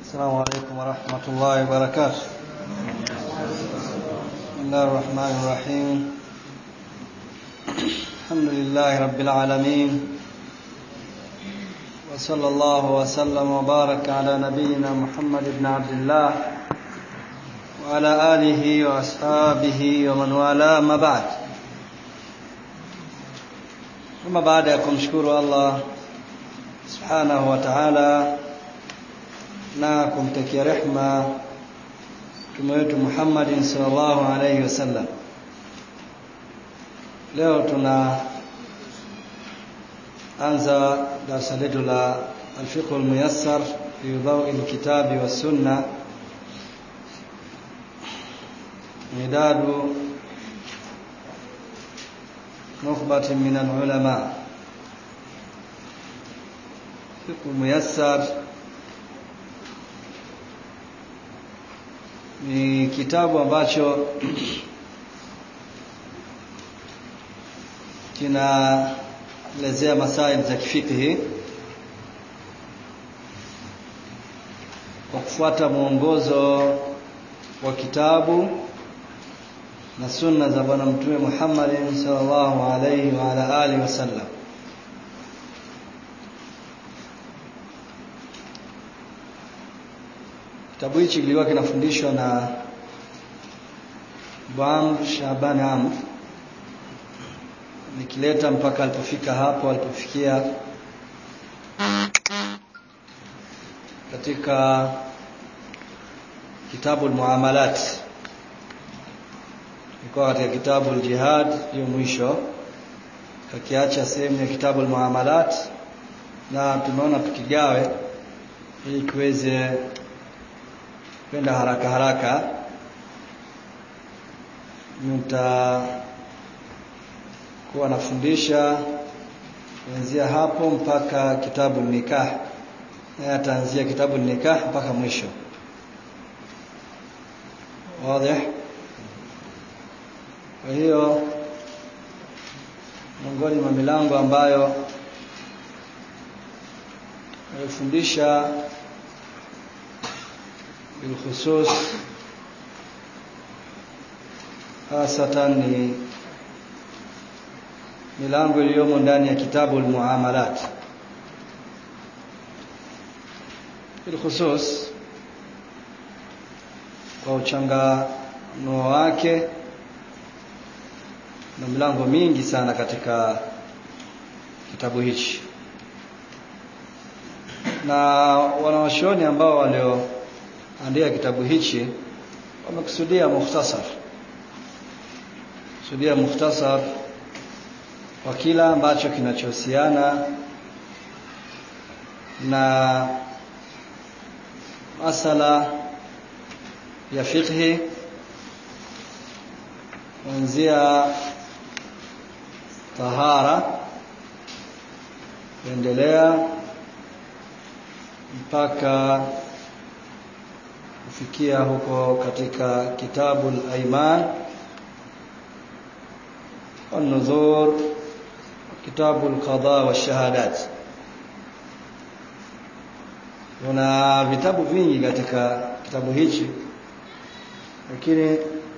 السلام عليكم ورحمة الله وبركاته بسم الله الرحمن الرحيم الحمد لله رب العالمين وصلى الله وسلم وبارك على نبينا محمد بن عبد الله وعلى آله وأصحابه ومن والاه ما بعد ثم بعد kumshukuru Allah subhanahu wa ta'ala na kumtakia rehma mtume wetu Muhammadin sallallahu alayhi wasallam leo tuna anza darasa letu la alfiqh almuyassar fi dawi alkitabi was-sunna midadu نخبة من العلماء فقه ميسر ni kitabu ambacho kinaelezea masaili za kifikihi kwa kufuata mwongozo wa kitabu na sunna za bwana mtume Muhammad sallallahu alaihi wa ala alihi wasallam kitabu hichi kilikuwa kinafundishwa na Bwam Shaban Am nikileta mpaka alipofika hapo alipofikia katika kitabu al-muamalat ilikuwa katika kitabu al-jihad hiyo mwisho kakiacha sehemu ya kitabu al-muamalat na tumeona tukigawe ili kiweze kwenda haraka haraka nitakuwa nafundisha kuanzia hapo mpaka kitabu nikah na ataanzia kitabu nikah mpaka mwisho wazi kwa hiyo miongoni mwa milango ambayo alifundisha bilkhusus hasatan ni milango iliyomo ndani ya kitabu almuamalat bilkhusus kwa uchanganuo wake na milango mingi sana katika kitabu hichi na wanawashoni ambao walioandika kitabu hichi wamekusudia mukhtasar kusudia mukhtasar kwa kila ambacho kinachohusiana na masala ya fiqhi kuanzia tahara kuendelea mpaka kufikia huko katika kitabu al-Aiman والنذور كتاب القضاء والشهادات kuna vitabu vingi katika kitabu hichi lakini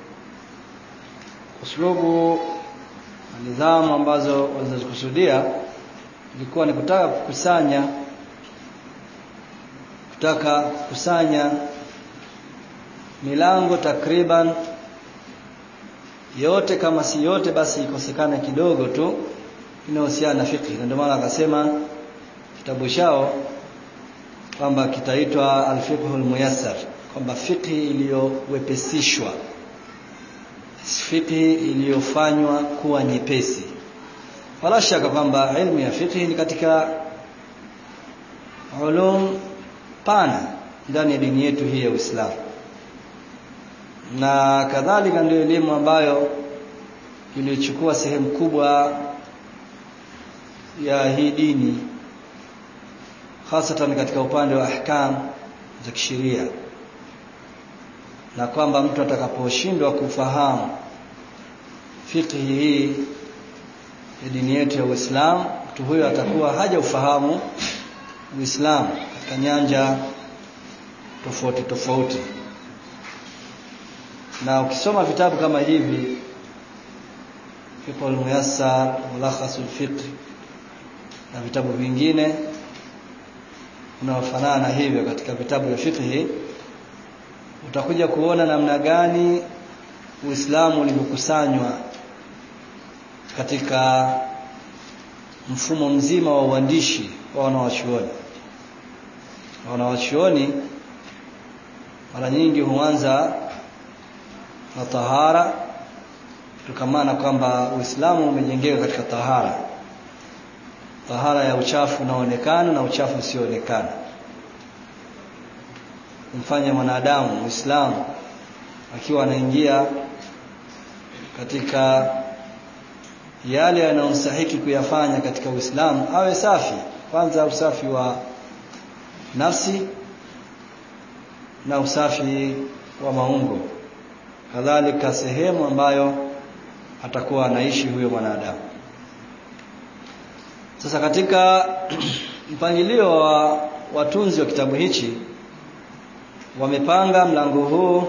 uslubu nidhamu ambazo walizikusudia ilikuwa ni kutaka kukusanya kutaka kukusanya milango takriban yote kama si yote basi ikosekana kidogo tu inahusiana na fiqh ndio maana akasema kitabu chao kwamba kitaitwa al-fiqh al-muyassar kwamba fiqh iliyowepesishwa fiqh iliyofanywa kuwa nyepesi wala shaka kwamba elimu ya fiqh ni katika ulum pana ndani ya dini yetu hii ya Uislamu na kadhalika ndio elimu ambayo ilichukua sehemu kubwa ya hii dini hasatan katika upande wa ahkam za kisheria na kwamba mtu atakaposhindwa kufahamu fiqh hii ya dini yetu ya Uislamu mtu huyo atakuwa haja ufahamu Uislamu katika nyanja tofauti tofauti na ukisoma vitabu kama hivi fiqh al-muyassar mulakhas al-fiqh na vitabu vingine unaofanana hivyo katika vitabu vya fiqh utakuja kuona namna gani Uislamu ulivyokusanywa katika mfumo mzima wa uandishi wa wanawachuoni wanawachuoni mara nyingi huanza na tahara tukamana kwamba Uislamu umejengeka katika tahara tahara ya uchafu unaoonekana na uchafu usioonekana kumfanya mwanadamu Muislamu akiwa anaingia katika yale yanayomstahiki kuyafanya katika Uislamu awe safi kwanza usafi wa nafsi na usafi wa maungo kadhalika sehemu ambayo atakuwa anaishi huyo mwanadamu sasa katika mpangilio wa watunzi wa kitabu hichi wamepanga mlango huu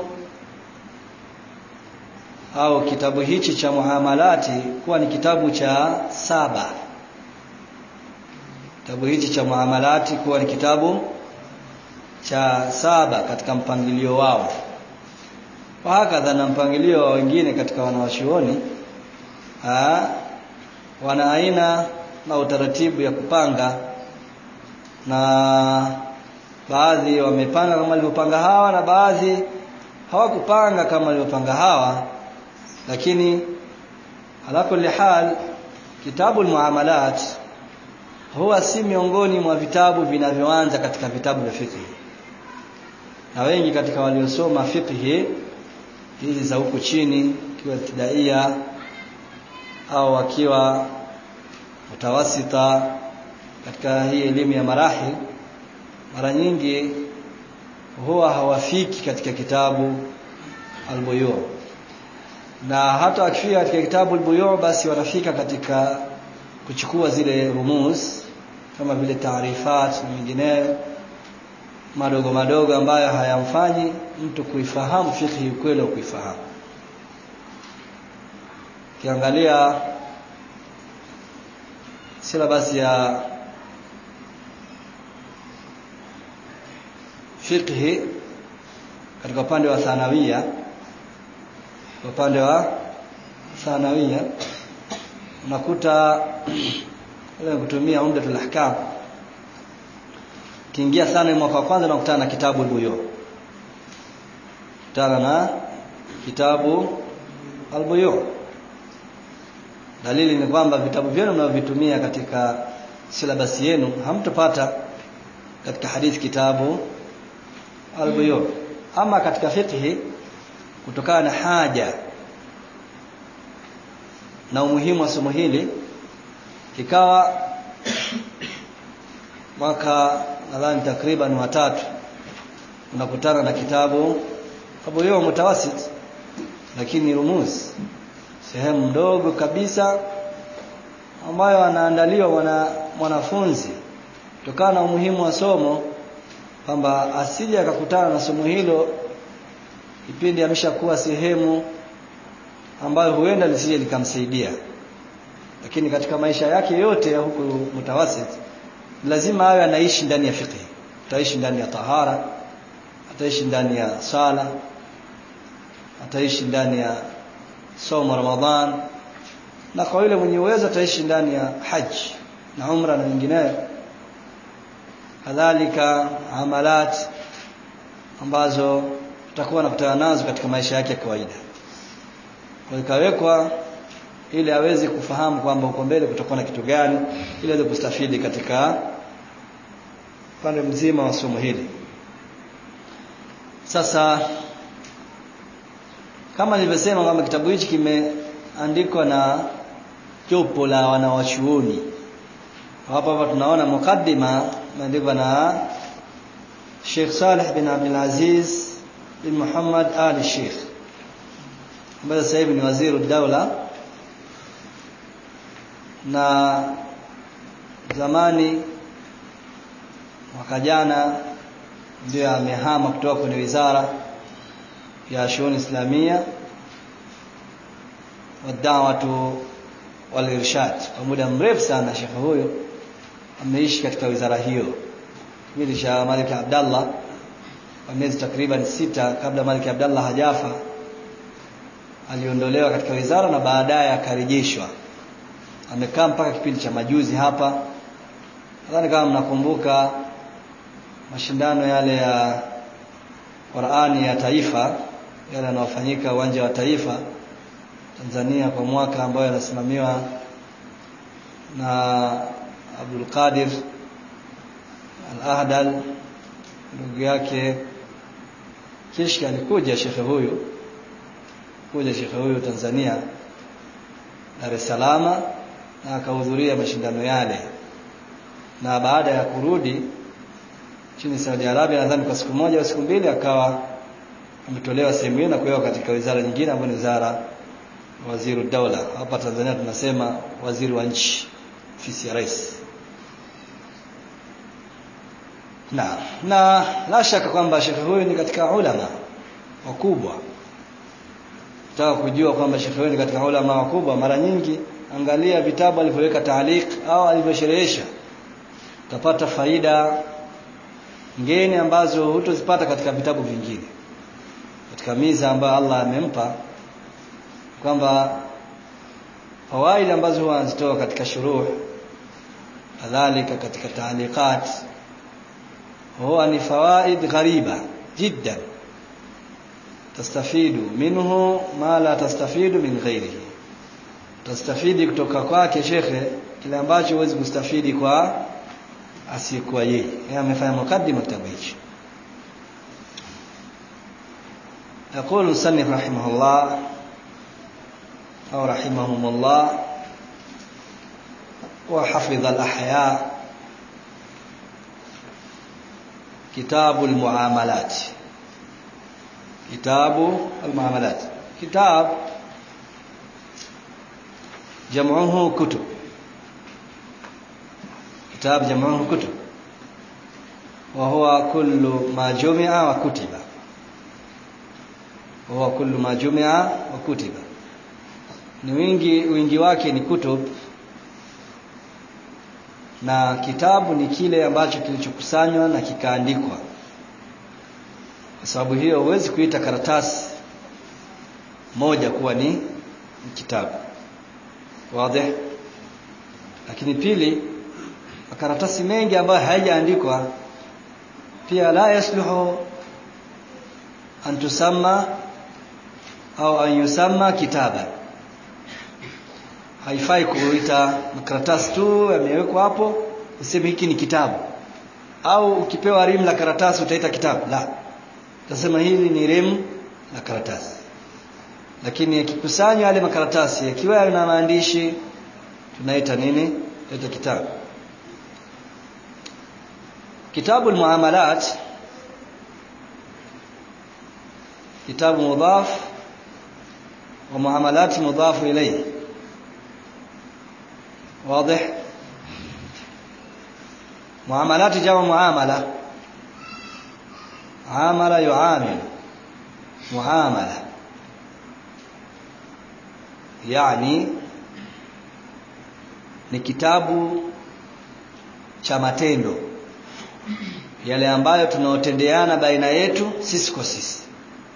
au kitabu hichi cha muamalati kuwa ni kitabu cha saba kitabu hichi cha muamalati kuwa ni kitabu cha saba katika mpangilio wao hakadha na mpangilio wa wengine katika wanawachuoni wana aina na utaratibu ya kupanga na baadhi wamepanga kama walivyopanga hawa na baadhi hawakupanga kama walivyopanga hawa lakini ala kulli hal kitabu almuamalat huwa si miongoni mwa vitabu vinavyoanza katika vitabu vya fiqh na wengi katika waliosoma fiqh hizi za huku chini ikiwa ibtidaia au wakiwa mutawasita katika hii elimu ya marahil mara nyingi huwa hawafiki katika kitabu albuyu na hata wakifika katika kitabu albuyu basi wanafika katika kuchukua zile rumuz kama vile taarifat na mengineyo madogo madogo ambayo hayamfanyi mtu kuifahamu fikhi ukweli wa kuifahamu kiangalia silabasi ya fiqhi katika upande wa thanawia upande wa thanawia unakuta ile kutumia umdatul ahkam kiingia sana mwaka wa kwanza unakutana na kitabu al-buyu kutana na kitabu al-buyu dalili ni kwamba vitabu vyenu mnavyovitumia katika silabasi yenu hamtopata katika hadithi kitabu al-buyu ama katika fiqhi kutokana na haja na umuhimu wa somo hili kikawa mwaka nadhani takriban watatu unakutana na kitabu abuyo mutawasit lakini rumuz sehemu ndogo kabisa ambayo anaandaliwa mwana, mwanafunzi kutokana na umuhimu wa somo kwamba asije akakutana na somo hilo kipindi ameshakuwa sehemu ambayo huenda lisije likamsaidia lakini katika maisha yake yote ya huku mutawasit lazima awe anaishi ndani ya fiqh ataishi ndani ya tahara ataishi ndani ya sala ataishi ndani ya somo ramadhan na kwa yule mwenye uwezo ataishi ndani ya haji na umra na nyingineyo kadhalika amalat ambazo tutakuwa nakutana nazo katika maisha yake ya kawaida kwa ikawekwa ili aweze kufahamu kwamba uko mbele kutakuwa na kitu gani ili aweze kustafidi katika upande mzima wa somo hili sasa kama nilivyosema kwamba kitabu hichi kimeandikwa na jopo la wanawachuoni hapa hapa tunaona mukaddima imeandikwa na Sheikh Saleh bin Abdul Aziz bin Muhammad Ali Sheikh ambaye sasa hivi ni waziri daula na zamani mwaka jana ndio amehama kutoka kwenye wizara ya shughuli islamia wadawatu walirshad kwa muda mrefu sana shekhe huyo ameishi katika wizara hiyo kipindi cha Malik Abdallah kwa miezi takriban sita kabla Malik Abdallah hajafa aliondolewa katika wizara na baadaye akarejeshwa amekaa mpaka kipindi cha majuzi hapa nadhani kama mnakumbuka mashindano yale ya Qur'ani ya taifa yale yanayofanyika uwanja wa taifa Tanzania kwa mwaka ambayo yanasimamiwa na Abdul Qadir Al-Ahdal ndugu yake kishka alikuja shekhe huyu kuja shekhe huyu Tanzania Dar es Salaam na akahudhuria mashindano yale na baada ya kurudi chini Saudi Arabia nadhani kwa siku moja au siku mbili akawa ametolewa sehemu hiyo na kuwekwa katika wizara nyingine ambayo ni wizara waziri daula hapa Tanzania tunasema waziri wa nchi ofisi ya rais na na la shaka kwamba shekhe huyu ni katika ulama wakubwa Nataka kujua kwamba shekhe huyu ni katika ulama wakubwa mara nyingi angalia vitabu alivyoweka taaliq au alivyosherehesha utapata faida ngeni ambazo hutozipata katika vitabu vingine katika miza ambayo Allah amempa kwamba fawaid ambazo huwa anazitoa katika shuruh kadhalika katika taaliqat huwa ni fawaid ghariba jiddan tastafidu minhu ma la tastafidu min ghairihi tastafidi kutoka kwake shekhe kile ambacho huwezi kustafidi kwa asiyekuwa yeye yeye amefanya mukaddima kitabu hicho يقول المصنف رحمه الله أو رحمهم الله وحفظ الأحياء كتاب المعاملات كتاب المعاملات كتاب جمعه كتب كتاب جمعه كتب وهو كل ما جمع وكتب وهو كل ما جمع وكتب ni wingi wingi wake ni kutub na kitabu ni kile ambacho kilichokusanywa na kikaandikwa kwa sababu hiyo huwezi kuita karatasi moja kuwa ni kitabu wazi lakini pili makaratasi mengi ambayo hayajaandikwa pia la yasluhu an tusamma au an yusamma kitaba haifai kuita makaratasi tu yamewekwa hapo useme hiki ni kitabu au ukipewa rimu la karatasi utaita kitabu la utasema hili ni rimu la karatasi lakini yakikusanywa yale makaratasi yakiwa yana maandishi tunaita nini tunaita kitabu kitabu almuamalat kitabu mudhaf wa muamalat mudhaf ilayhi واضح معاملات جمع معاملة عامل يعامل معاملة يعني ni kitabu cha matendo yale ambayo tunaotendeana baina yetu sisi kwa sisi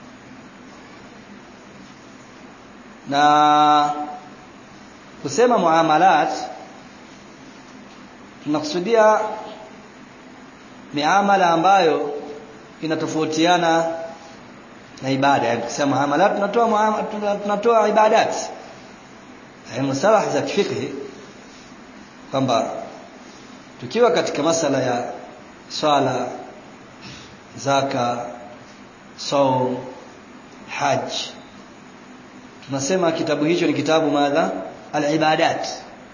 na kusema muamalat tunakusudia miamala ambayo inatofautiana na ibada yani kusema muamalat tunatoa tunatoa ibadat yani musalah za kifikhi kwamba tukiwa katika masala ya swala zaka saum haj tunasema kitabu hicho ni kitabu madha al-ibadat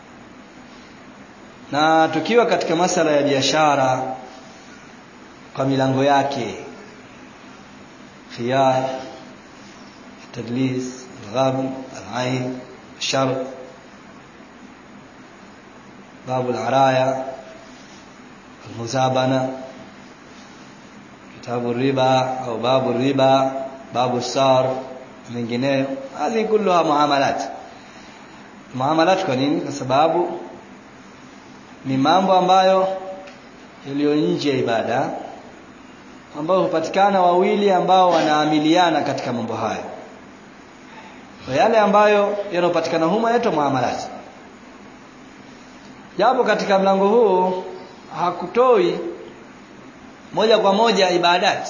na tukiwa katika masala ya biashara kwa milango yake khiyar tadlis الغابن العين الشرط باب العرايا المزابنة kitabu riba au babu riba babu sar mengineyo hizi kulluha muamalat muamalat kwa nini kwa sababu ni mambo ambayo yaliyo nje ya ibada ambayo hupatikana wawili ambao wanaamiliana katika mambo hayo kwa yale ambayo yanayopatikana humo yaitwa muamalat japo katika mlango huu hakutoi moja kwa moja ibadati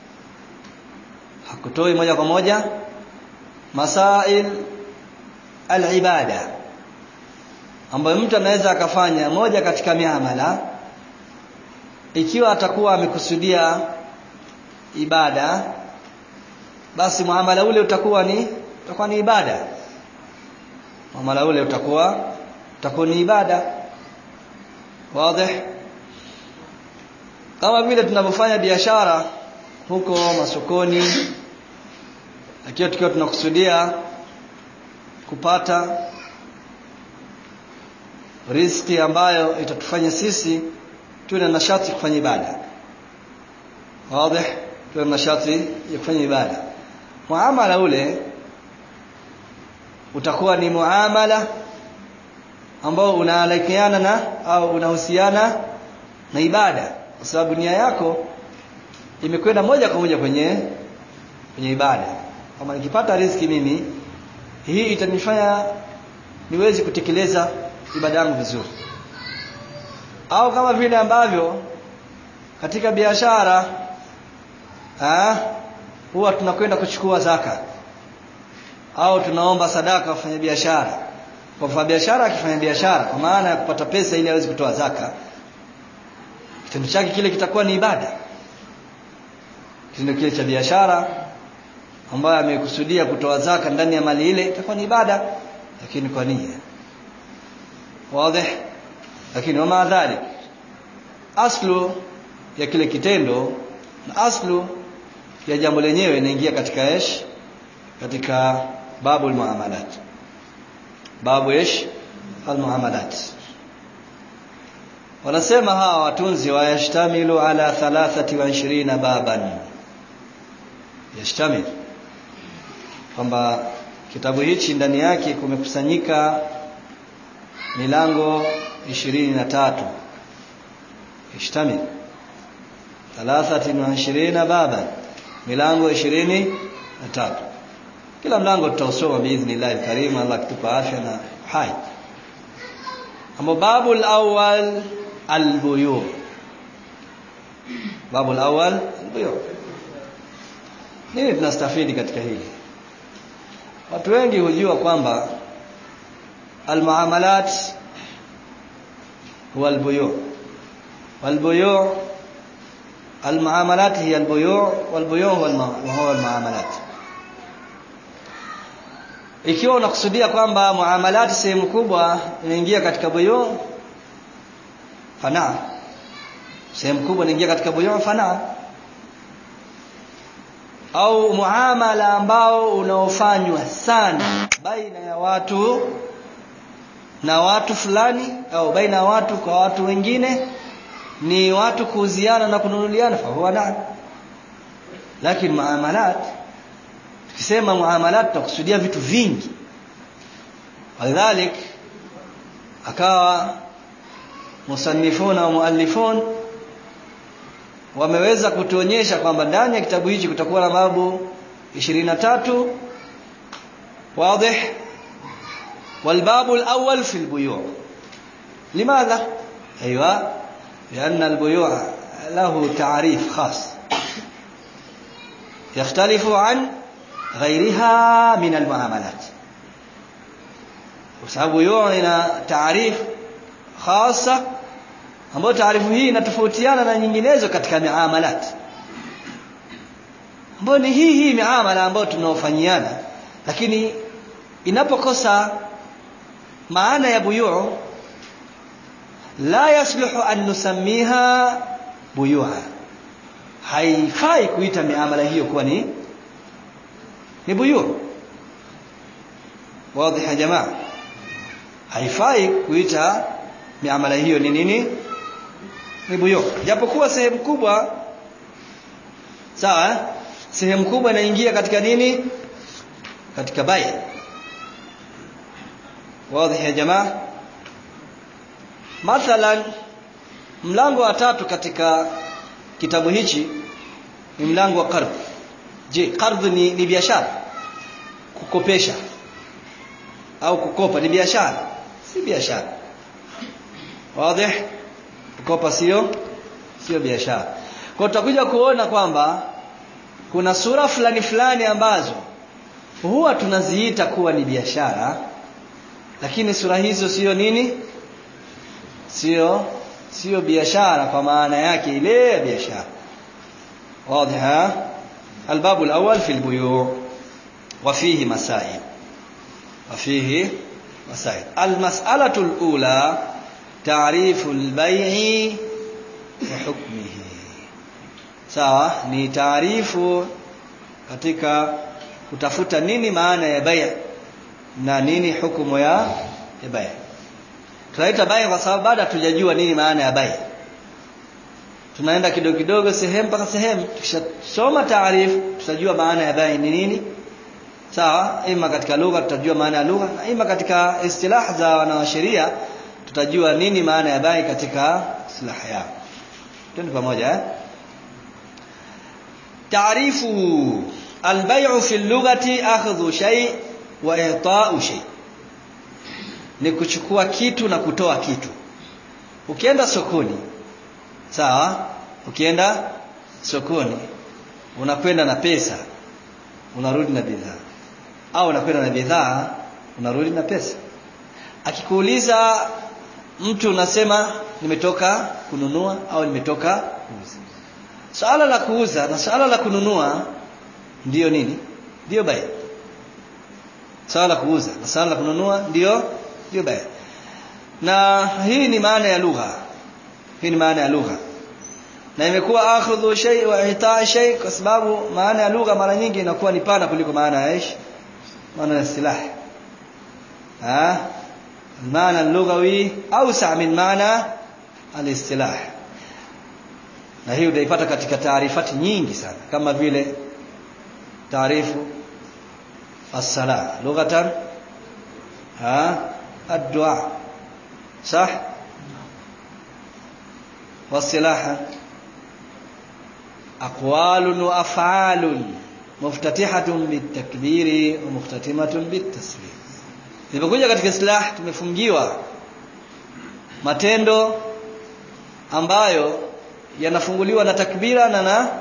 hakutoi moja kwa moja masail al-ibada ambayo mtu anaweza akafanya moja katika miamala ikiwa atakuwa amekusudia ibada basi muamala ule utakuwa ni utakuwa ni ibada muamala ule utakuwa utakuwa ni ibada wazi kama vile tunavyofanya biashara huko masokoni akiwa tukiwa tunakusudia kupata riziki ambayo itatufanya sisi tuwe na nashati kufanya ibada wazi tuwe na nashati ya kufanya ibada muamala ule utakuwa ni muamala ambao unaalakiana na au unahusiana na ibada kwa sababu nia yako imekwenda moja kwa moja kwenye kwenye ibada kama nikipata riziki mimi hii itanifanya niweze kutekeleza ibada yangu vizuri au kama vile ambavyo katika biashara huwa tunakwenda kuchukua zaka au tunaomba sadaka wafanya biashara kwa mfanya biashara akifanya biashara kwa maana ya kupata pesa ili aweze kutoa zaka kitendo chake kile kitakuwa ni ibada kitendo kile cha biashara ambayo amekusudia kutoa zaka ndani ya mali ile itakuwa ni ibada lakini kwa nia wazi lakini wama dhalik aslu ya kile kitendo na aslu ya jambo lenyewe inaingia katika ish katika babu almuamalat babu ish almuamalat wanasema hawa watunzi wa yashtamilu ala 23 baban yashtamil kwamba kitabu hichi ndani yake kumekusanyika milango 23 yashtamil 23 baban milango 23 kila mlango tutausoma biidhnillah alkarim Allah akitupa afya na hai ambao babu alawwal albuyu babu alawwal albuyu nini tunastafidi katika hili watu wengi hujua kwamba almuamalat huwa albuyu walbuyu المعاملات هي البيوع والبيوع هو المعاملات ikiwa unakusudia kwamba muamalati sehemu kubwa inaingia katika buyu fana sehemu kubwa inaingia katika buyu fana au muamala ambao unaofanywa sana baina ya watu na watu fulani au baina ya watu kwa watu wengine ni watu kuuziana na kununuliana fa huwa na lakini muamalat tukisema muamalat tukusudia vitu vingi walidhalik akawa musannifuna wa muallifun wameweza kutuonyesha kwamba ndani ya kitabu hichi kutakuwa na babu 23 wazi والباب الأول في البيوع لماذا أيوة لأن البيوع له تعريف خاص يختلف عن غيرها من المعاملات وسبب بيوع ina taarif khasa ambayo taarifu hii inatofautiana na nyinginezo katika miamalat ambayo ni hii hii miamala ambayo tunaofanyiana lakini inapokosa maana ya buyu la yasluhu an nusammiha buyuha haifai kuita miamala hiyo kuwa ni ni buyu wazi ya jamaa haifai kuita miamala hiyo ni nini ni buyu japokuwa sehemu kubwa sawa eh? sehemu kubwa inaingia katika nini katika bai wazi ya jamaa mathalan mlango wa tatu katika kitabu hichi ni mlango wa qardh je qardh ni, ni biashara kukopesha au kukopa ni biashara si biashara wazi kukopa sio sio biashara kwa tutakuja kuona kwamba kuna sura fulani fulani ambazo huwa tunaziita kuwa ni biashara lakini sura hizo sio nini sio sio biashara kwa maana yake ile ya biashara واضح الباب الأول في البيوع وفيه مسائل وفيه مسائل المسألة الأولى تعريف البيع وحكمه sawa ni taarifu katika kutafuta nini maana ya bai na nini hukumu ya ya bai tunaita bai kwa sababu bado hatujajua nini maana ya bai tunaenda kidogo kidogo sehemu mpaka sehemu tukishasoma taarifu tutajua maana ya bai ni nini sawa ima katika lugha tutajua maana ya lugha na ima katika istilah za wanasheria tutajua nini maana ya bai katika istilah yao twende pamoja eh تعريفه البيع في اللغة أخذ شيء وإعطاء شيء ni kuchukua kitu na kutoa kitu ukienda sokoni sawa ukienda sokoni unakwenda na pesa unarudi na bidhaa au unakwenda na bidhaa unarudi na pesa akikuuliza mtu unasema nimetoka kununua au nimetoka kuuza Swala la kuuza na swala la kununua ndiyo nini? Ndiyo bai. Swala la kuuza na swala la kununua ndiyo ndiyo bai. Na hii ni maana ya lugha. Hii ni maana ya lugha. Na imekuwa akhudhu shay wa itaa shay kwa sababu maana ya lugha mara nyingi inakuwa ni pana kuliko maana ya ish. Maana ya silah. Ah? Maana lughawi awsa min maana al-istilah na hii utaipata katika taarifati nyingi sana kama vile taarifu as-sala lughatan ha ad-du'a صح والصلاح أقوال وأفعال مفتتحة بالتكبير ومختتمة بالتسليم Nilipokuja katika islah tumefungiwa matendo ambayo yanafunguliwa na takbira na na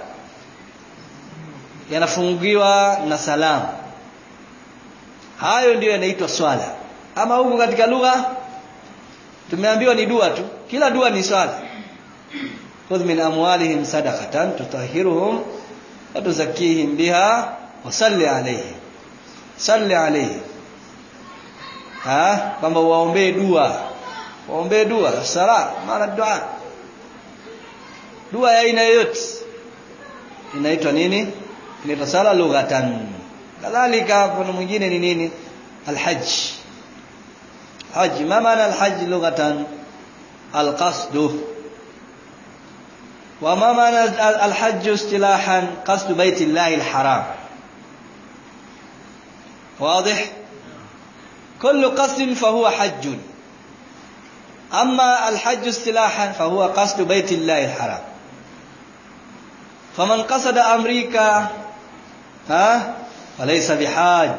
yanafungiwa na salamu hayo ndiyo yanaitwa swala ama huku katika lugha tumeambiwa ni dua tu kila dua ni swala khudh min amwalihim sadaqatan tutahhiruhum wa tuzakkihim biha wa salli alayhim salli alayhim ha kwamba waombee dua waombee dua sala maana dua dua ya aina yoyote inaitwa nini inaitwa sala lughatan kadhalika mfano mwingine ni nini alhajj hajj ma maana alhajj lughatan alqasd وما معنى الحج اصطلاحا قصد بيت الله الحرام واضح كل قصد فهو حج أما الحج اصطلاحا فهو قصد بيت الله الحرام فمن قصد أمريكا ها فليس بحاج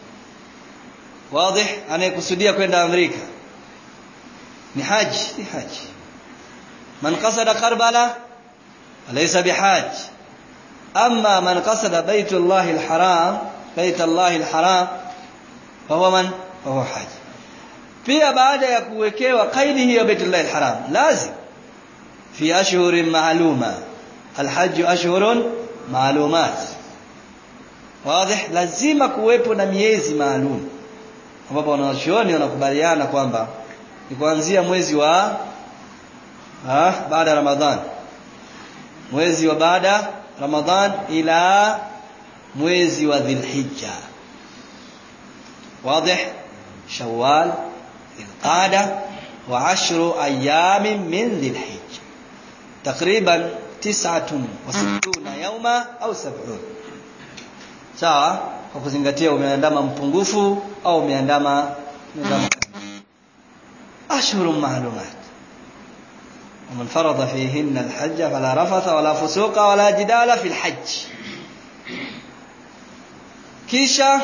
واضح أنا يقصدية كوين أمريكا ni haji ni haji man qasada karbala laysa bihaj amma man qasada baytullah alharam baytullah alharam fahuwa man fahuwa haji pia baada ya kuwekewa kaidi hiyo baitullah alharam lazim fi ashhurin ma'luma alhajj ashhurun ma'lumat wazi lazima kuwepo na miezi maalum ambapo wanachuoni wanakubaliana kwamba ni kuanzia mwezi wa ah baada ya ramadhan mwezi wa baada ramadhan ila mwezi wa dhilhijja واضح شوال القعدة وعشر أيام من ذي الحجة تقريبا tis'atun wa sittuna yawma au sab'un sawa kwa kuzingatia umeandama mpungufu au umeandama umeandama ashhurun ma'lumat ومن فرض فيهن الحج فلا رفث ولا فسوق ولا جدال في الحج kisha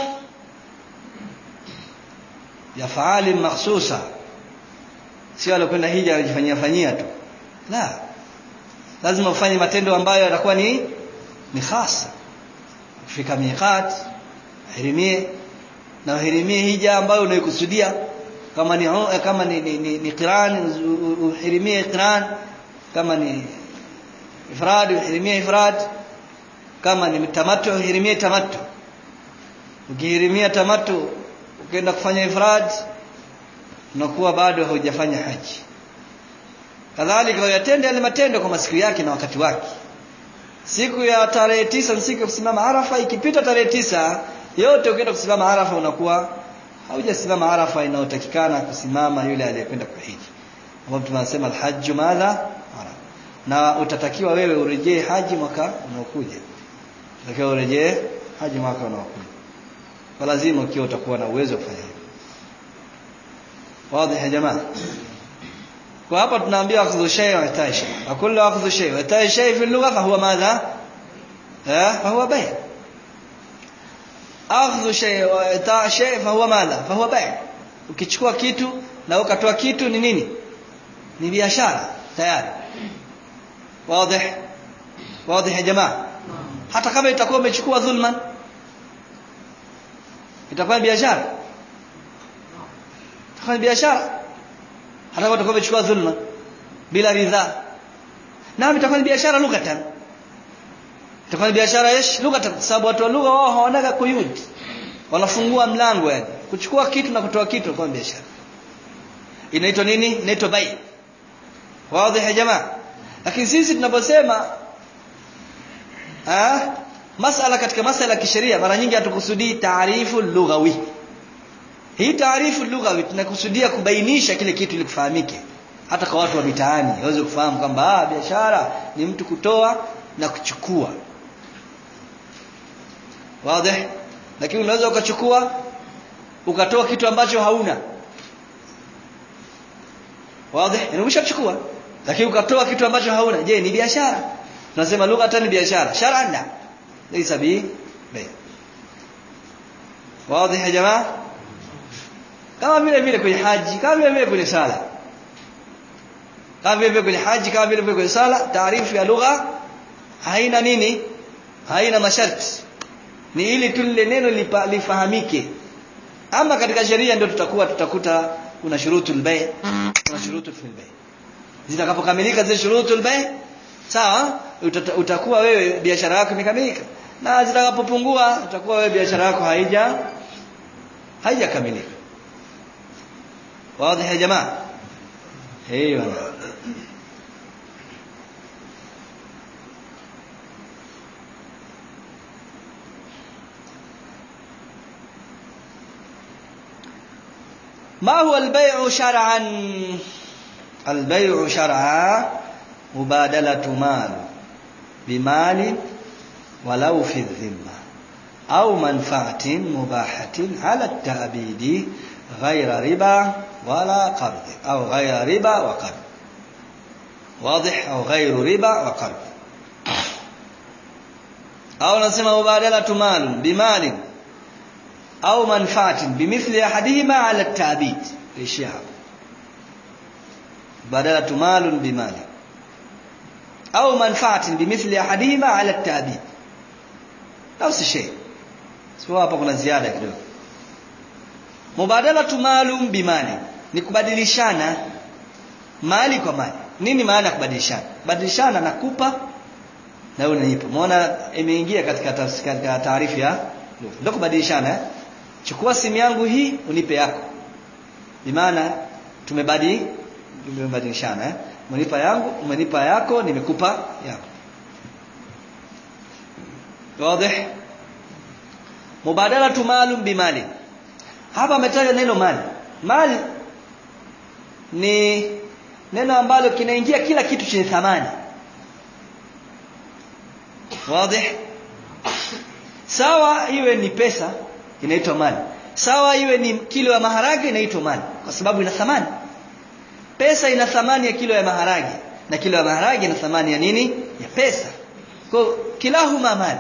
yafaali makhsusa sio alikwenda hija anajifanyia fanyia tu la lazima ufanye matendo ambayo yatakuwa ni ni khasa kufika miqat hirimie na uhirimie hija ambayo unaikusudia kama ni kama ni ni, ni, ni qiran uhirimie qiran kama ni ifrad uhirimie ifrad kama ni tamattu uhirimie tamattu ukihirimia tamattu ukienda kufanya ifrad unakuwa bado hujafanya haji kadhalika uyatende yale matendo kwa masiku yake na wakati wake siku ya tarehe tisa ni siku ya kusimama arafa ikipita tarehe tisa yote ukienda kusimama arafa unakuwa haujasimama arafa inayotakikana kusimama yule aliyekwenda kuhiji ambapo tunasema alhajju madha arafa na utatakiwa wewe urejee haji mwaka unaokuja utatakiwa urejee haji mwaka unaokuja kwa lazima ukiwa utakuwa na uwezo wa kufanya hivyo wazi ya jamaa kwa hapa tunaambiwa akhdhu shay wa itai shay wa kullu akhdhu shay wa itai shay fi lugha fa huwa madha eh fa huwa bay' akhdhu shay wa itai shay fa huwa madha fa huwa bay' ukichukua kitu na ukatoa kitu ni nini ni biashara tayari wazi wazi ya jamaa hata kama itakuwa umechukua dhulman itakuwa biashara itakuwa biashara hata kama utakuwa umechukua dhulma bila ridhaa na itakuwa ni biashara lughatan itakuwa ni biashara yesh lughatan sababu watu wa lugha wao hawanaga kuyud wanafungua mlango yani kuchukua kitu na kutoa kitu kwa biashara inaitwa nini inaitwa bai wazi ya jamaa lakini sisi tunaposema ah masala katika masala ya kisheria mara nyingi hatukusudii taarifu lughawi hii taarifu lughawi tunakusudia kubainisha kile kitu ili kufahamike hata kwa watu wa mitaani waweze kufahamu kwamba ah biashara ni mtu kutoa na kuchukua wazi lakini unaweza ukachukua ukatoa kitu ambacho hauna wazi umeshachukua lakini ukatoa kitu ambacho hauna je ni biashara tunasema lugha hata ni biashara shar'an ليس به بيع واضح يا جماعه kama vile vile kwenye haji kama vile vile kwenye sala kama vile vile kwenye haji kama vile vile kwenye sala taarifu ya lugha haina nini haina masharti ni ili tu lile neno lifahamike ama katika sheria ndio tutakuwa tutakuta kuna shurutul bay kuna shurutul fil bay zitakapokamilika zile shurutul bay sawa utakuwa wewe biashara yako imekamilika na zitakapopungua utakuwa wewe biashara yako haija haijakamilika wazi ya jamaa hey bwana ما هو البيع شرعا البيع شرعا مبادلة مال بمال ولو في الذمة أو منفعة مباحة على التأبيد غير ربا ولا قرض أو غير ربا وقرض واضح أو غير ربا وقرض أو نسمى مبادلة مال بمال أو منفعة بمثل أحدهما على التأبيد الاشياء مبادلة مال بمال أو منفعة بمثل أحدهما على التأبيد نفس الشيء سواء hapa kuna ziada kidogo mubadalatu malum bimali ni kubadilishana mali kwa mali nini maana ya kubadilishana badilishana nakupa na wewe unanipa umeona imeingia katika katika taarifa ya ndio kubadilishana eh? chukua simu yangu hii unipe yako bimaana tumebadili tumebadilishana eh? umenipa yangu umenipa yako nimekupa yako wazi mubadalatu malum bimali hapa ametaja neno mali mali ni neno ambalo kinaingia kila kitu chenye thamani wazi sawa iwe ni pesa inaitwa mali sawa iwe ni kilo ya maharage inaitwa mali kwa sababu ina thamani pesa ina thamani ya kilo ya maharage na kilo ya maharage ina thamani ya nini ya pesa kwa kilahuma mali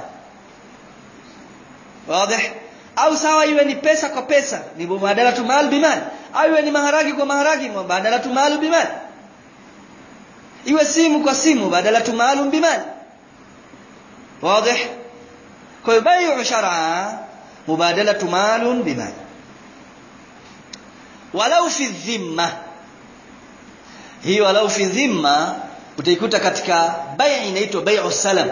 wazi au sawa iwe ni pesa kwa pesa ni mubadalatu mal bimal au iwe ni maharagi kwa maharagi mubadalatu mal bimal iwe simu kwa simu badalatu mal bimal wazi kwa hiyo bai'u shar'a mubadalatu mal bimal walau fi dhimma hii walau fi dhimma utaikuta katika bai inaitwa bai'u salam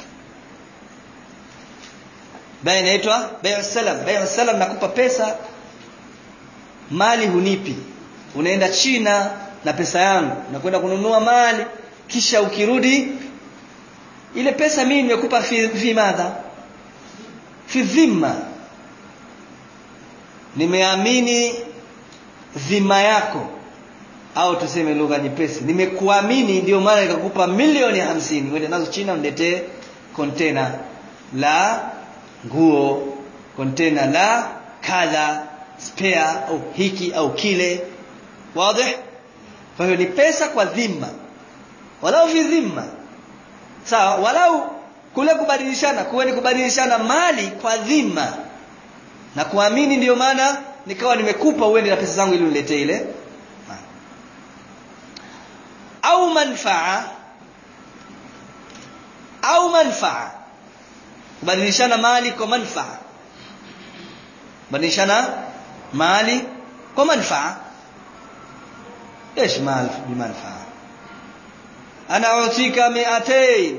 bai inaitwa bai'u salam bai'u salam nakupa pesa mali hunipi unaenda China na pesa yangu nakwenda kununua mali kisha ukirudi ile pesa mimi nimekupa fi, fi madha fi dhimma nimeamini dhima yako au tuseme lugha nyepesi nimekuamini ndio maana nikakupa milioni hamsini uende nazo China uniletee container la nguo container la kadha spare au hiki au kile wazi kwa hiyo ni pesa kwa dhima walau fi dhimma sawa walau kule kubadilishana kuwe ni kubadilishana mali kwa dhima na kuamini ndiyo maana nikawa nimekupa uende na pesa zangu ili uniletee ile au manfaa au manfaa kubadilishana mali kwa manfaa kubadilishana mali kwa manfaa ايش مال بمنفعه انا اعطيك 200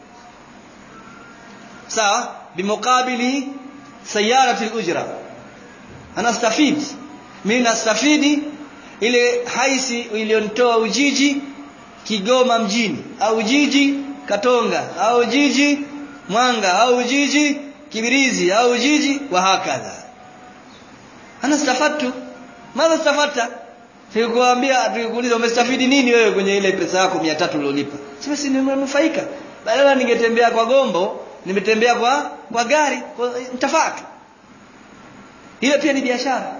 sawa بمقابل سياره الاجره انا استفيد mimi nastafidi ile haisi iliyonitoa ujiji Kigoma mjini au jiji Katonga au jiji Mwanga au jiji Kibirizi au jiji wa hakadha ana stafatu madha stafata Sikuambia tukikuuliza umestafidi nini wewe kwenye ile pesa yako 300 uliolipa. Sema si nimenufaika. Badala ningetembea kwa gombo, nimetembea kwa kwa gari, kwa mtafaka. Ile pia ni biashara.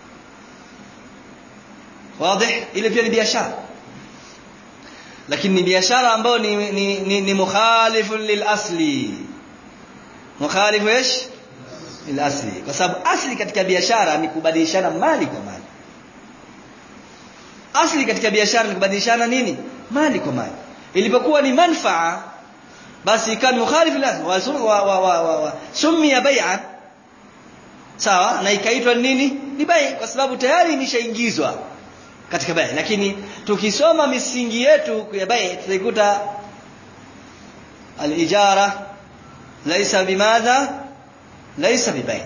Wazi? Ile pia ni biashara. Lakini ni biashara ambayo ni ni, ni, ni mukhalifun lil asli. Mukhalifu ايش? Lil asli. Kwa sababu asli katika biashara ni kubadilishana mali kwa mali asli katika biashara ni kubadilishana nini mali kwa mali ilipokuwa ni manfaa basi ikawa ni mukhalifu lazima wa, wa, wa, wa, wa. sumia bai'a sawa na ikaitwa nini ni bai kwa sababu tayari imeshaingizwa katika bai lakini tukisoma misingi yetu ya bai tutaikuta al-ijara laysa bimadha laysa bibai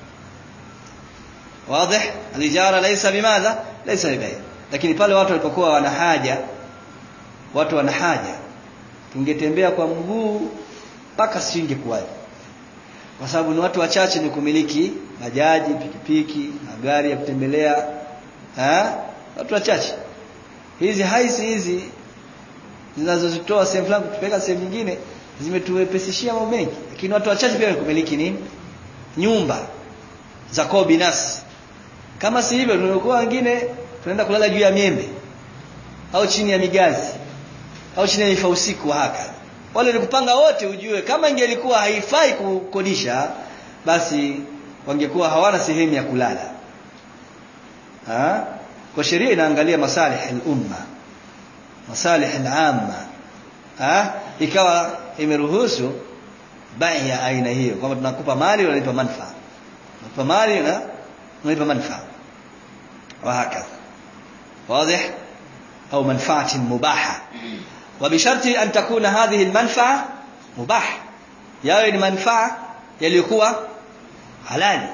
واضح الاجاره ليس بماذا ليس ببيع lakini pale watu walipokuwa wana haja watu wana haja tungetembea kwa mguu mpaka singekuwaje kwa sababu ni watu wachache ni kumiliki bajaji pikipiki magari ya kutembelea ha? watu wachache hizi haisi hizi zinazozitoa sehemu fulani kutupeleka sehemu nyingine zimetuwepesishia mambo mengi lakini watu wachache pia kumiliki nini nyumba za kwao binafsi kama si hivyo tunakuwa wengine tunaenda kulala juu ya miembe au chini ya migazi au chini ya mifausiku haka wale nikupanga wote ujue kama ingelikuwa haifai kukodisha basi wangekuwa hawana sehemu ya kulala ha? kwa sheria inaangalia masalih al-umma masalih al-amma ha? ikawa imeruhusu bai ya aina hiyo kwamba tunakupa mali unalipa manfaa unalipa mali na unalipa manfaa وهكذا واضح أو منفعة مباحة وبشرط أن تكون هذه المنفعة مباحة يعني منفعة يليكوا halali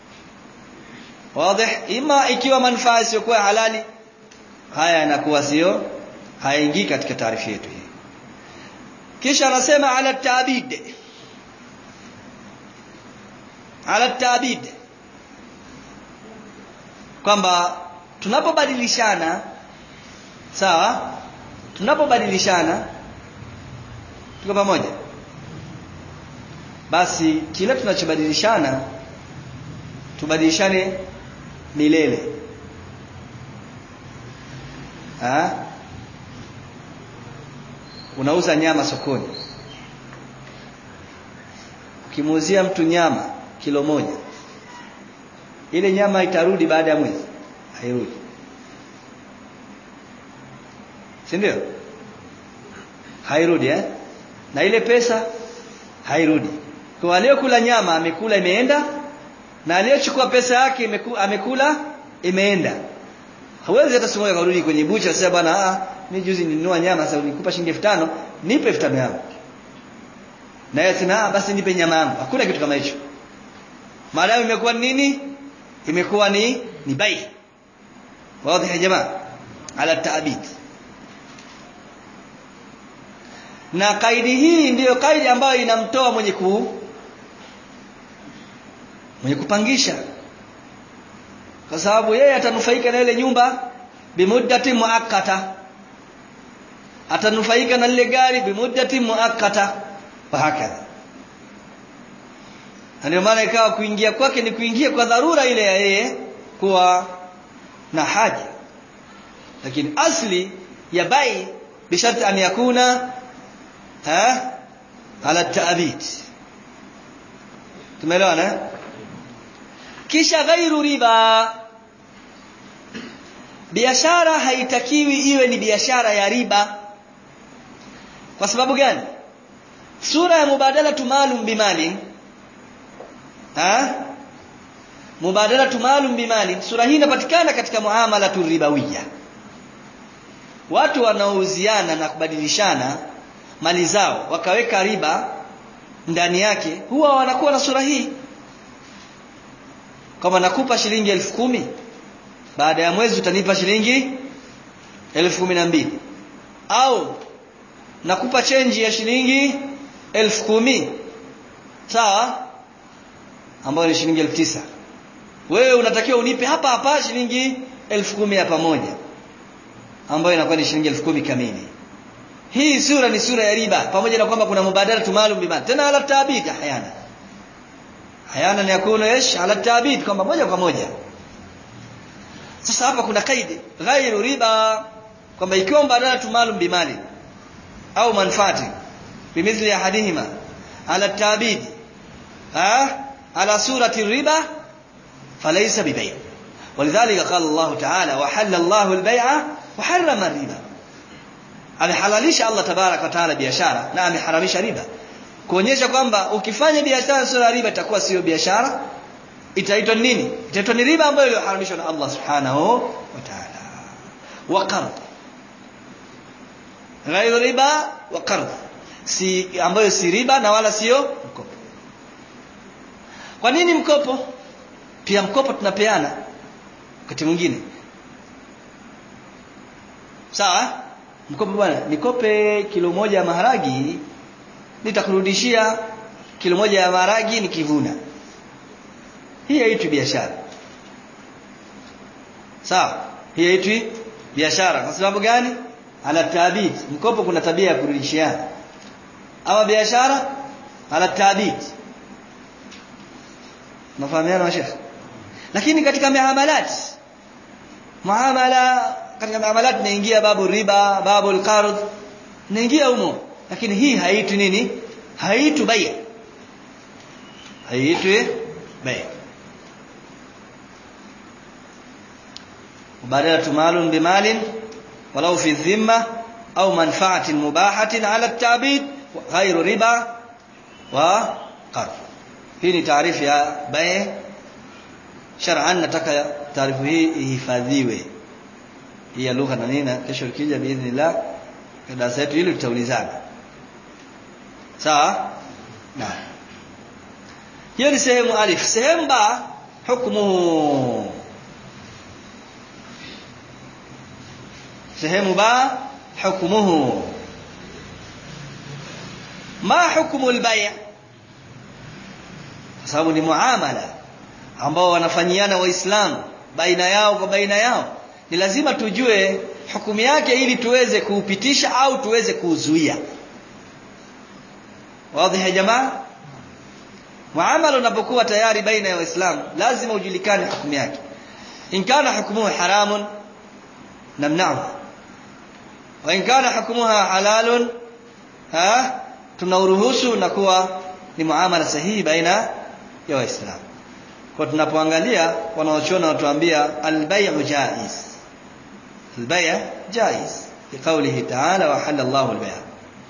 wazi ima ikiwa manufaa isiyokuwa halali haya yanakuwa sio haingii katika taarifa yetu hii kisha anasema ala tabid ala tabid kwamba tunapobadilishana sawa tunapobadilishana tuko pamoja basi kila tunachobadilishana tubadilishane milele ha? unauza nyama sokoni ukimuuzia mtu nyama kilo moja ile nyama itarudi baada ya mwezi hairudi si ndio hairudi eh? na ile pesa hairudi kwa aliyokula nyama amekula imeenda na aliyechukua pesa yake imeku, amekula imeenda hawezi hata siku moja karudi kwenye bucha sasa bwana ah mimi juzi nilinunua nyama sasa nikupa shilingi 5000 nipe 5000 yangu na yeye sema ah basi nipe nyama yangu hakuna kitu kama hicho maadamu imekuwa nini imekuwa ni ni bai wazi ya jamaa ala taabid na kaidi hii ndiyo kaidi ambayo inamtoa mwenye ku mwenye kupangisha kwa sababu yeye atanufaika na ile nyumba bimuddati muakkata atanufaika na lile gari bimuddati muakkata hakadha ndio maana ikawa kuingia kwake ni kuingia kwa dharura ile ya yeye kuwa na haja lakini asli ya bai bisharti an yakuna ha ala taabid tumeelewana kisha ghairu riba biashara haitakiwi iwe ni biashara ya riba kwa sababu gani sura ya mubadala maalum bimali ha mubadala maalum bimali sura hii inapatikana katika muamala ribawiya watu wanaouziana na kubadilishana mali zao wakaweka riba ndani yake huwa wanakuwa na sura hii kama nakupa shilingi elfu kumi baada ya mwezi utanipa shilingi elfu kumi na mbili au nakupa chenji ya shilingi elfu kumi sawa ambayo ni shilingi elfu tisa wewe unatakiwa unipe hapa hapa shilingi elfu kumi ya pamoja ambayo inakuwa ni shilingi elfu kumi kamili hii sura ni sura ya riba pamoja na kwamba kuna mubadala maalum bima tena ala tabid hayana hayana ni yakunu ish ala tabid kwamba moja kwa moja sasa hapa kuna kaidi ghairu riba kwamba ikiwa mbadala maalum bimali au manfaati bimithli ahadihima ala tabid ha ala surati riba falaysa bibay ولذلك قال الله تعالى وحل الله البيع وحرم الربا amehalalisha Allah tabarak wa taala biashara na ameharamisha riba kuonyesha kwamba ukifanya biashara sio riba itakuwa sio biashara itaitwa nini itaitwa ni riba ambayo iliyoharamishwa na Allah subhanahu wa ta'ala wa qard ghairu riba wa qard si ambayo si riba na wala sio mkopo kwa nini mkopo pia mkopo tunapeana wakati mwingine sawa mkopo bwana nikope kilo moja ya maharagi nitakurudishia kilo moja ya maharagi nikivuna hii haitwi biashara sawa hii haitwi biashara kwa sababu gani ala tabid mkopo kuna tabia ya kurudishiana ama biashara ala tabid nafahamiana mashekh lakini katika miamalat muamala katika muamalat inaingia babu riba babu alqard inaingia humo lakini hii haitwi nini haitwi bai haitwi bai مبادرة مال بمال ولو في الذمة أو منفعة مباحة على التعبيد غير ربا وقرض hii ni taarifu ya bai shar'an nataka taarifu hii ihifadhiwe hii ya lugha na nini kesho ikija biidhnillah darasa yetu hili tutaulizana sawa naam hiyo ni sehemu alif sehemu ba hukmuhu sehemu ba hukmuhu ma hukmu al-bay' kwa sababu ni muamala ambao wanafanyiana waislamu baina yao kwa baina yao ni lazima tujue hukumu yake ili tuweze kuupitisha au tuweze kuuzuia wazi ya jamaa muamala unapokuwa tayari baina ya waislamu lazima ujulikane hukumu yake in kana hukmuhu haramun namna'u wa in kana hukmuha halalun ha tunauruhusu na kuwa ni muamala sahihi baina ya waislamu kwa tunapoangalia wanaochona watuambia albay'u jaiz albay'u jaiz liqawlihi ta'ala wa halalla Allahu albay'a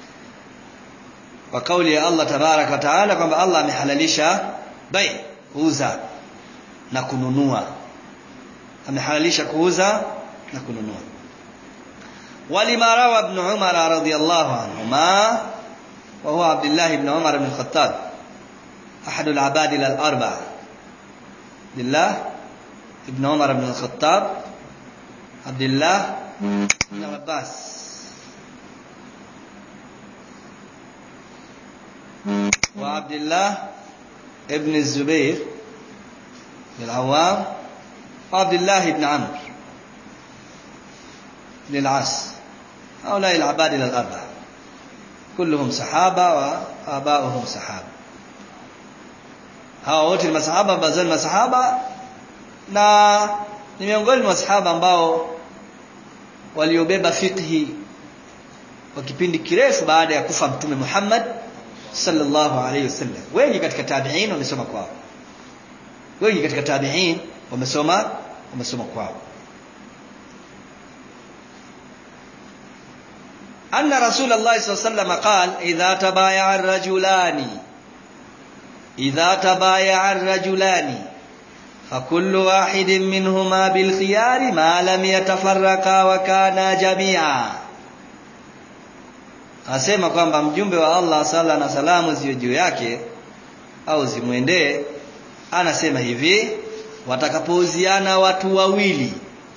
wa kauli ya Allah tabaraka wa taala kwamba Allah amehalalisha bai kuuza na kununua amehalalisha kuuza na kununua ولما روى ابن عمر رضي الله عنهما وهو عبد الله بن عمر بن الخطاب أحد العبادلة الأربعة عبد الله ابن عمر بن الخطاب عبد الله بن عباس وعبد الله ابن الزبير بن العوام وعبد الله بن عمرو بن العاص هؤلاء العبادلة الأربعة كلهم صحابة وآباؤهم صحابة hawa wote ni masahaba bazal masahaba na ni miongoni mwa masahaba ambao waliobeba fiqhi kwa kipindi kirefu baada ya kufa mtume Muhammad sallallahu alayhi wasallam wengi katika tabi'in wamesoma kwao wengi katika tabi'in wamesoma wamesoma kwao أن رسول الله صلى الله عليه وسلم قال إذا تبايع الرجلان إذا تبايع الرجلان فكل واحد منهما بالخيار ما لم يتفرقا وكانا جميعا asema kwamba mjumbe wa Allah sala na salamu ziwe juu yake au zimwendee anasema hivi watakapouziana watu wawili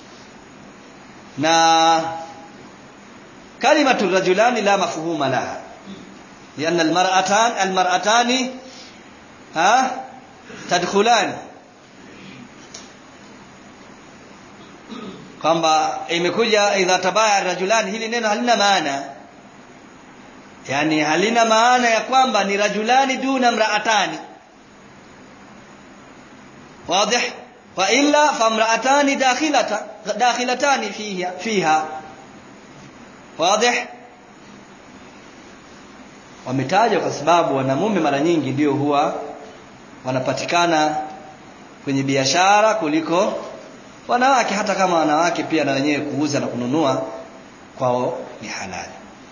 na kalimatu rajulani la mafhuma laha لأن المرأتان المرأتان ها تدخلان kwamba imekuja idha tabaya rajulani hili neno halina maana yani halina maana ya kwamba ni rajulani duna mraatani واضح والا فامراتان داخلة داخلتان فيها فيها واضح wametajwa kwa sababu wanamume mara nyingi ndio huwa wanapatikana kwenye biashara kuliko wanawake hata kama wanawake pia na wenyewe kuuza na kununua kwao ni halali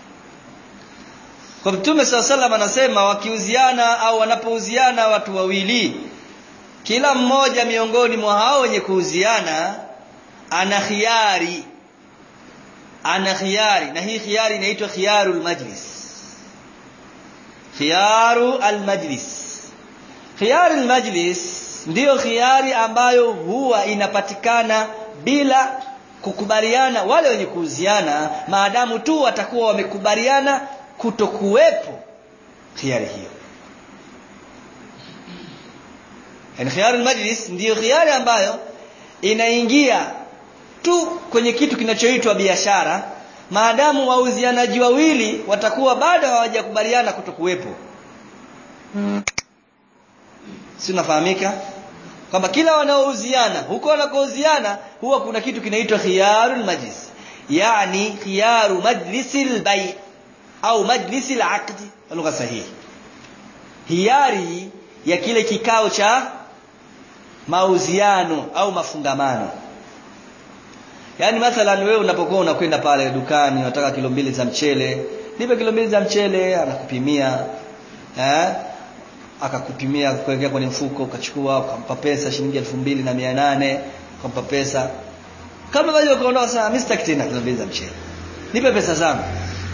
kwa mtume saa salam anasema wakiuziana au wanapouziana watu wawili kila mmoja miongoni mwa hao wenye kuuziana ana khiari ana khiari na hii khiari inaitwa khiyarul majlis khiyaru almajlis khiyaru almajlis ndiyo khiari ambayo huwa inapatikana bila kukubaliana wale wenye kuuziana maadamu tu watakuwa wamekubaliana kutokuwepo khiari hiyo yani khiyaru almajlis ndiyo khiari ambayo inaingia tu kwenye kitu kinachoitwa biashara maadamu wauzianaji wawili watakuwa bado hawajakubaliana kutokuwepo si unafahamika kwamba kila wanaouziana huko wanakouziana huwa kuna kitu kinaitwa khiyarul majlis yani khiyaru majlisil bay au majlisil aqdi lugha sahihi hiari ya kile kikao cha mauziano au mafungamano Yaani mathalan wewe unapokuwa unakwenda pale dukani unataka kilo mbili za mchele, nipe kilo mbili za mchele, anakupimia eh? Akakupimia kuwekea kwenye mfuko, ukachukua ukampa pesa shilingi elfu mbili na mia nane ukampa pesa. Kama wewe ukaondoka sasa, mimi sitaki tena kilo mbili za mchele. Nipe pesa zangu.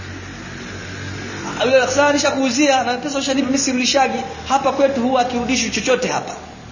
Yule sasa nishakuuzia na pesa ushanipa mimi sirudishagi. Hapa kwetu huwa akirudishwi chochote hapa.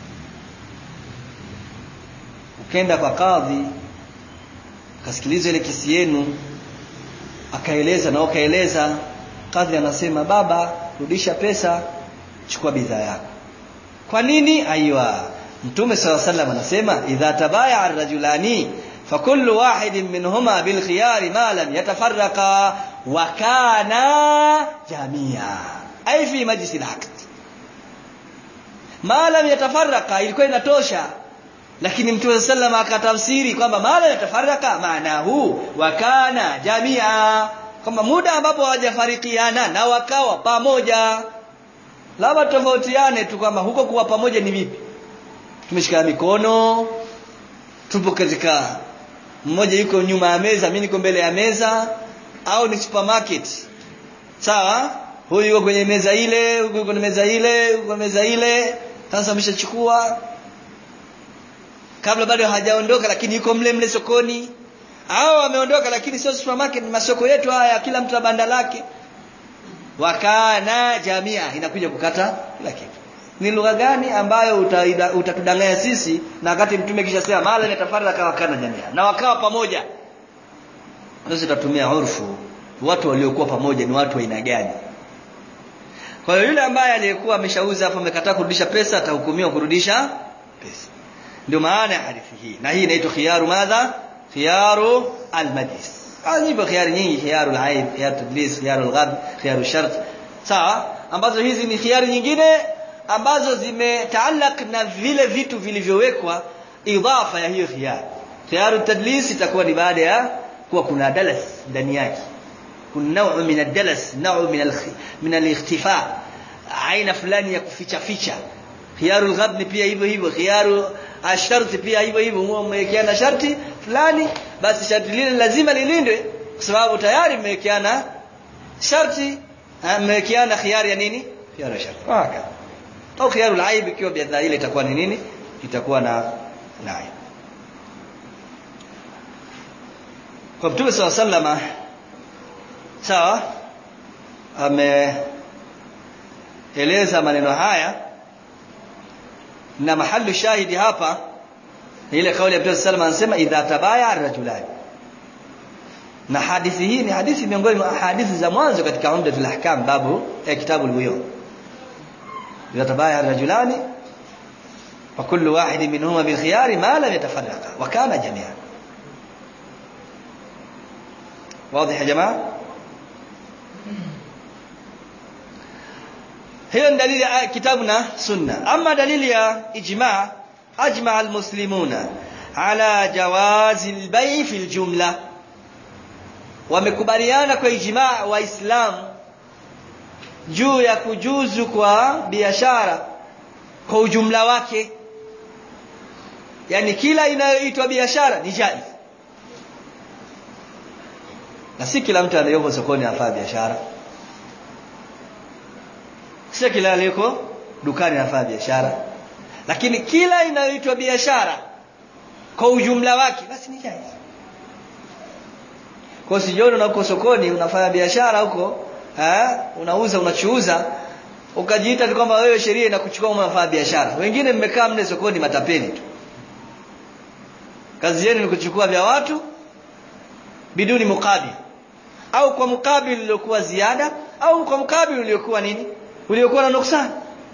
Ukenda kwa kadhi kasikiliza ile kesi yenu akaeleza na akaeleza kadhi anasema baba rudisha pesa chukua bidhaa yako kwa nini aiwa mtume sala sallam anasema idha tabaya ar-rajulani fakullu wahidin minhuma bil khiyari ma lam yatafarraqa wa kana jamia ay fi majlis al-aqd malam yatafaraka ilikuwa inatosha lakini mtume sallam akatafsiri kwamba malam yatafaraka maana huu wakana jamia kwamba muda ambapo hawajafarikiana na wakawa pamoja labda tofautiane tu kwamba huko kuwa pamoja ni vipi tumeshikana mikono tupo katika mmoja yuko nyuma ya meza mimi niko mbele ya meza au ni supermarket sawa huyu yuko kwenye meza ile huyu yuko kwenye meza ile yuko kwenye meza ile sasa ameshachukua kabla bado hajaondoka lakini yuko mle mle sokoni au ameondoka lakini sio supermarket ni masoko yetu haya kila mtu na banda lake wakana jamia inakuja kukata kila kitu ni lugha gani ambayo utatudanganya uta sisi na wakati mtume kisha sema mala nitafaraka wakana jamia na wakawa pamoja ndio tutatumia urfu watu waliokuwa pamoja ni watu wa aina gani kwa hiyo yule ambaye aliyekuwa ameshauza hapo amekataa kurudisha pesa atahukumiwa kurudisha pesa ndio maana ya hadithi hii na hii inaitwa khiyaru madha khiyaru almajlis zipo khiyari nyingi khiyaru alaib khiyaru tadlis khiyaru alghad khiyaru shart sawa ambazo hizi ni khiyari nyingine ambazo zimetaallaq na vile vitu vilivyowekwa idafa ya hiyo khiyar khiyaru tadlis itakuwa ni baada ya kuwa kuna dalas ndani yake kuna nau min ad-dalas nau min al min al-ikhtifa aina fulani ya kuficha ficha khiyaru al-ghad pia hivyo hivyo khiyaru asharti pia hivyo hivyo mmewekeana sharti fulani basi sharti lile lazima lilindwe kwa sababu tayari mmewekeana sharti mmewekeana khiyari ya nini khiyari ya sharti haka au khiyaru al-aib ikiwa bidhaa ile itakuwa ni nini itakuwa na na aib kwa Mtume SAW sallama sawa ameeleza maneno haya na mahallu shahidi hapa ile kauli ya Mtume sallallahu anasema idha tabaya ar-rajulan na hadithi hii ni hadithi miongoni mwa hadithi za mwanzo katika Umdatul Ahkam babu ya kitabu al-Buyu idha tabaya ar-rajulani wa kullu wahid minhuma bil khiyari ma lam yatafarraqa wa kana jami'an واضح يا جماعه hiyo ni dalili ya kitabu na sunna ama dalili ya ijma ajma almuslimuna ala jawazi albay fi aljumla wamekubaliana kwa ijma waislamu juu ya kujuzu kwa biashara kwa ujumla wake yani kila inayoitwa biashara ni jaiz na si kila mtu anayeko sokoni afaa biashara sio kila aliyeko dukani anafanya biashara lakini kila inayoitwa biashara kwa ujumla wake basi ni jaiz kwa sijioni unako sokoni unafanya biashara huko eh unauza unachuuza ukajiita kwamba wewe sheria inakuchukua kama unafanya biashara wengine mmekaa mle sokoni matapeli tu kazi yenu ni kuchukua vya watu biduni mukabil au kwa mukabil uliokuwa ziada au kwa mukabil uliokuwa nini uliokuwa na nuksan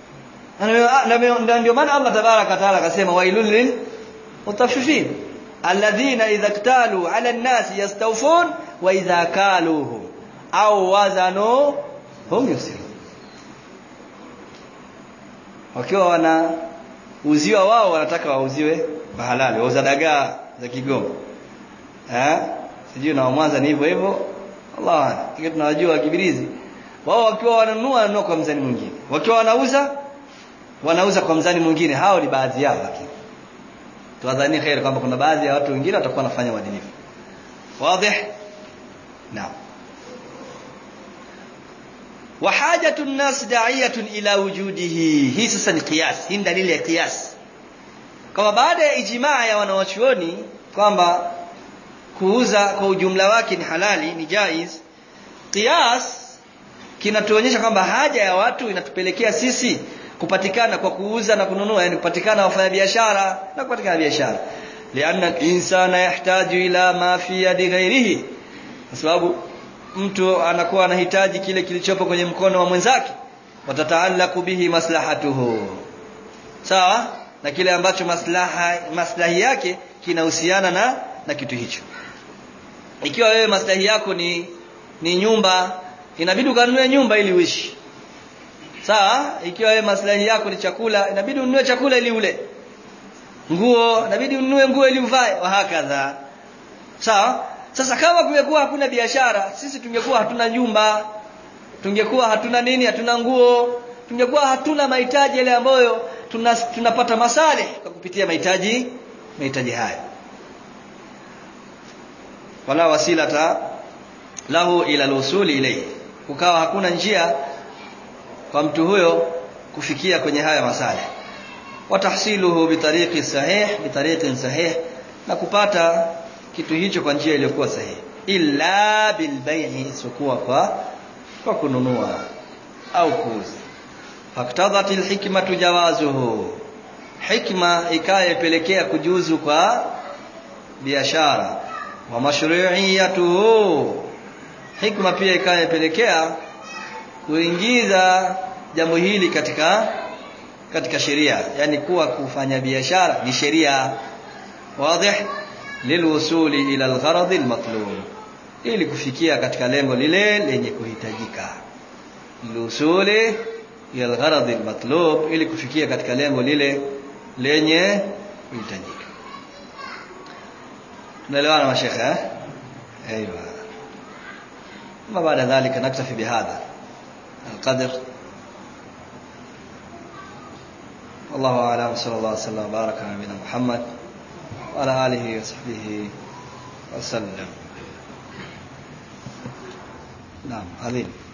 na ndio maana Allah tabaraka taala akasema wailul lil mutaffifin alladhina idha iktalu ala an-nas yastawfun wa idha kaluhum au wazanu hum yusirun wakiwa wana uziwa wao wanataka wauziwe kwa halali wauza dagaa za Kigoma eh sijui na Mwanza ni hivyo hivyo Allah hiyo tunawajua kibirizi wao wakiwa wananunua wananunua kwa mzani mwingine wakiwa wanauza wanauza kwa mzani mwingine hao ni baadhi yao lakini tuwadhani khair kwamba kuna baadhi ya watu wengine watakuwa wanafanya uadilifu wazi naam وحاجه الناس داعيه الى وجوده hii sasa ni qiyas hii dalili ya qiyas kama baada ya ijmaa ya wanawachuoni kwamba kuuza kwa ujumla wake ni halali ni jaiz qiyas kinatuonyesha kwamba haja ya watu inatupelekea sisi kupatikana kwa kuuza na kununua yani kupatikana wafanyabiashara na kupatikana biashara lianna insana yahtaju ila ma fi yadi ghairihi kwa sababu mtu anakuwa anahitaji kile kilichopo kwenye mkono wa mwenzake watataalaku bihi maslahatuhu sawa na kile ambacho maslaha maslahi yake kinahusiana na na kitu hicho ikiwa wewe maslahi yako ni ni nyumba inabidi ukanunue nyumba ili uishi sawa ikiwa wewe maslahi yako ni chakula inabidi ununue chakula ili ule nguo inabidi ununue nguo ili uvae wa hakadha sawa sasa kama kungekuwa hakuna biashara sisi tungekuwa hatuna nyumba tungekuwa hatuna nini hatuna nguo tungekuwa hatuna mahitaji yale ambayo tuna, tunapata masale kwa kupitia mahitaji mahitaji haya wala wasilata lahu ila lusuli ilayhi ukawa hakuna njia kwa mtu huyo kufikia kwenye haya masale watahsiluhu bitariqi sahih bitariqin sahih na kupata kitu hicho kwa njia iliyokuwa sahihi illa bilbai'i isipokuwa kwa kwa kununua au kuuza faktadhatil hikmatu jawazuhu hikma ikayepelekea kujuzu kwa biashara wa mashru'iyatuhu hikma pia ikayepelekea kuingiza jambo hili katika katika sheria yani kuwa kufanya biashara ni sheria wazi lilwusuli ila algharad almatlub ili kufikia katika lengo lile lenye kuhitajika lilwusuli ila algharad almatlub ili kufikia katika lengo lile lenye kuhitajika tunaelewana mashekhe eh ايوه ما بعد ذلك نكتفي بهذا القدر والله اعلم وصلى الله وسلم وبارك على نبينا محمد وعلى اله وصحبه وسلم نعم عظيم